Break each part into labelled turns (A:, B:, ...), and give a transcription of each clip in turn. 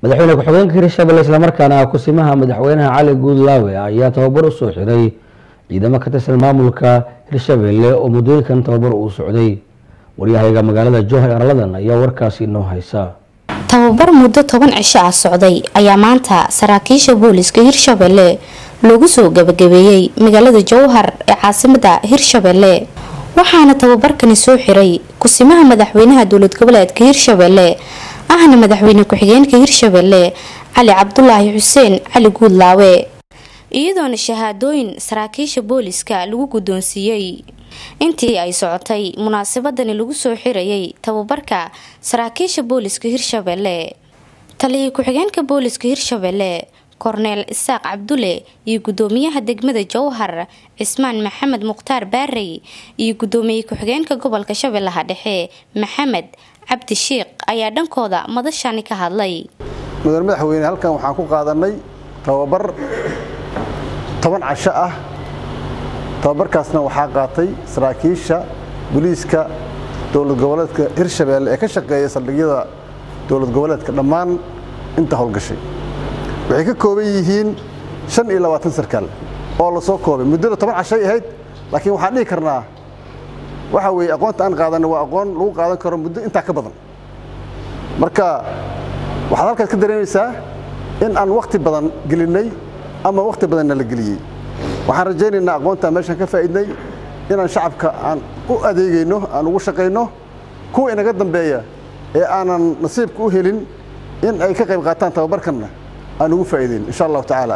A: madaxweyne ku-xigeenka hirshabelle islamarkaana kusimaha madaxweynaha cali guudlaawe ayaa tababar usoo xiray ciidamo ka tirsan maamulka hirshabelle oo muddooyinkan tababar uu socday waryahayga magaalada jowhar arladan ayaa warkaasi inoo haysa
B: tababar muddo toban cisho ah socday ayaa maanta saraakiisha booliska hirshabelle loogu soo gabagabeeyey magaalada jowhar ee caasimada hirshabelle waxaana tababarkani soo xiray kusimaha madaxweynaha dowlad goboleedka hirshabelle ahna madaxweyne ku-xigeenka hirshabelle cali cabdulaahi xuseen cali guudlaawe iyadoona shahaadooyin saraakiisha booliska lagu guddoonsiiyey intii ay socotay munaasabadani lagu soo xirayay tababarka saraakiisha booliska hirshabelle taliya ku-xigeenka booliska hirshabelle korneel isaaq cabdule iyo gudoomiyaha degmada jowhar cismaan maxamed mukhtaar baarey iyo gudoomiye ku-xigeenka gobolka shabeellaha dhexe maxamed cabdi shiikh ayaa dhankooda madashani ka hadlay
C: mudane madaxweyne halkan waxaan ku qaadanay tababar toban casho ah tababarkaasna waxaa qaatay saraakiisha booliiska dowlad goboleedka hirshabelle ee ka shaqeeya saldhigyada dowlad goboleedka dhammaan inta howlgashay waxay ka kooban yihiin shan iyo labaatan sarkaal oo la soo koobay muddada toban cashay ahayd laakiin waxaan dhihi karnaa waxa weeye aqoonta aan qaadanay waa aqoon lagu qaadan karo muddo intaa ka badan marka waxaad halkaas ka dareemaysaa in aan wakhti badan gelinnay ama wakhti badanna la geliyey waxaan rajaynaynaa aqoontaan meeshaan ka faa'iidnay inaan shacabka aan u adeegayno aan ugu shaqayno kuwa inaga dambeeya ee aanan nasiibka u helin in ay ka qayb qaataan tababarkanna aan ugu faa'iidayn insha allahu tacaala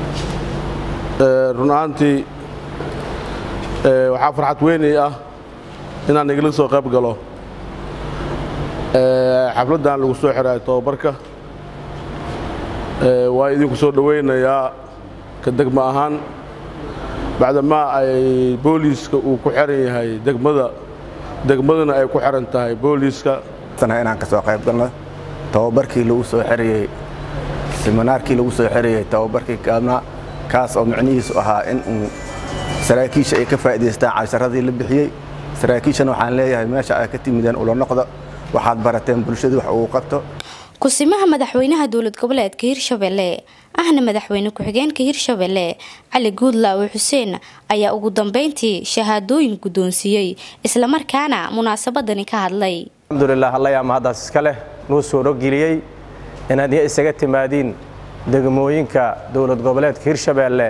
D: run ahaantii waxaa farxad weynay ah inaan igala soo qayb galo xafladdan lagu soo xiraayo tababarka waa idinku soo dhowaynayaa ka degmo ahaan bacdamaa ay booliiska uu ku xiran yahay degmada degmaduna ay ku xiran tahay booliiska
E: inaan ka soo qayb galno tababarkii lagu soo xirayey siminaarkii lagu soo xirayey tababarkii kaadna kaas oo micnihiisu ahaa in uu saraakiisha ay ka faa'idaystaan casharadii la bixiyey saraakiishana waxaan leeyahay meesha ay ka timideen ula noqdo waxaad barateen bulshadu wax uu qabto
B: kusimaha madaxweynaha dowlad goboleedka hirshabelle ahna madaxweyne ku-xigeenka hirshabelle cali guudlaawe xuseen ayaa ugu dambeyntii shahaadooyin guddoonsiiyey islamarkaana munaasabadani ka hadlay
F: alxamdulilah allayaa mahaddaas iska leh nuu suurogeliyey inaad iyo isaga timaadiin degmooyinka dowlad goboleedka hirshabelle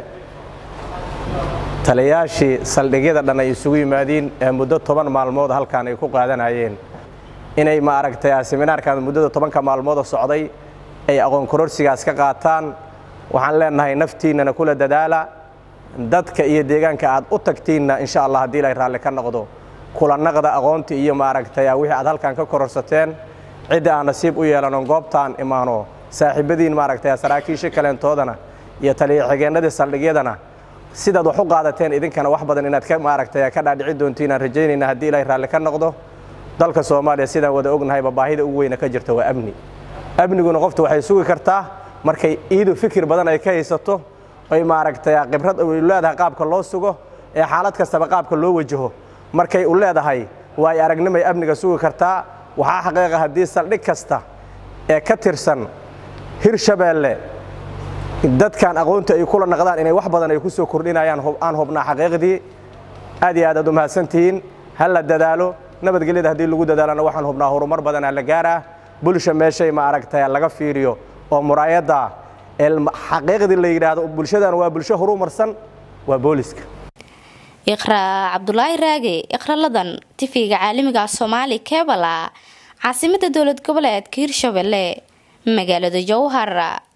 F: taliyayaashii saldhigyada dhan ay isugu yimaadiin ee muddo toban maalmood halkan ay ku qaadanayeen inay ma aragtay seminaarkan muddada tobanka maalmooda socday ay aqoon kororsigaas ka qaataan waxaan leenahay naftiinnana kula dadaala dadka iyo deegaanka aad u tagtiinna insha allah haddii ilay raalli ka noqdo kula naqda aqoontii iyo ma aragtay wixii aad halkan ka kororsateen cidda aan nasiib u yeelanon goobtaan imaano saaxiibadiin maaragtay saraakiisha kaleentoodana iyo taliya xigeennadii saldhigyadana sidaad wax u qaadateen idinkana wax badan inaad ka maaragtay ka dhaadhici doontiin aan rajaynayna haddii ilaahay raalli ka noqdo dalka soomaaliya sidaan wada ognahayba baahida ugu weyna ka jirta waa amni amniguna qofta waxay sugi kartaa markay iidu fikir badan ay ka haysato oy maaragtay khibrad u leedahay qaabka loo sugo ee xaalad kastaba qaabka loo wajaho markay u leedahay waa ay aragnimay amniga sugi kartaa waxaa xaqiiqa haddii saldhig kasta ee ka tirsan hirshabeelle dadkan aqoonta ay kula naqdaan inay wax badan ay ku soo kordhinayaan aan hubnaa xaqiiqdii aad iyo aad aad u mahadsantihiin ha la dadaalo nabadgelyada haddii lagu dadaalana waxaan hubnaa horumar badanaa la gaaraa bulsha meeshay ma aragtay laga fiiriyo oo muraayadda xaqiiqdii la yidhaahdo bulshadan waa bulsho horumarsan waa booliska
B: iqraa cabdulaahi raage iqraladan tifiga caalamiga soomaali kebala caasimada dowlad goboleedka hirshabelle magaalada jowhar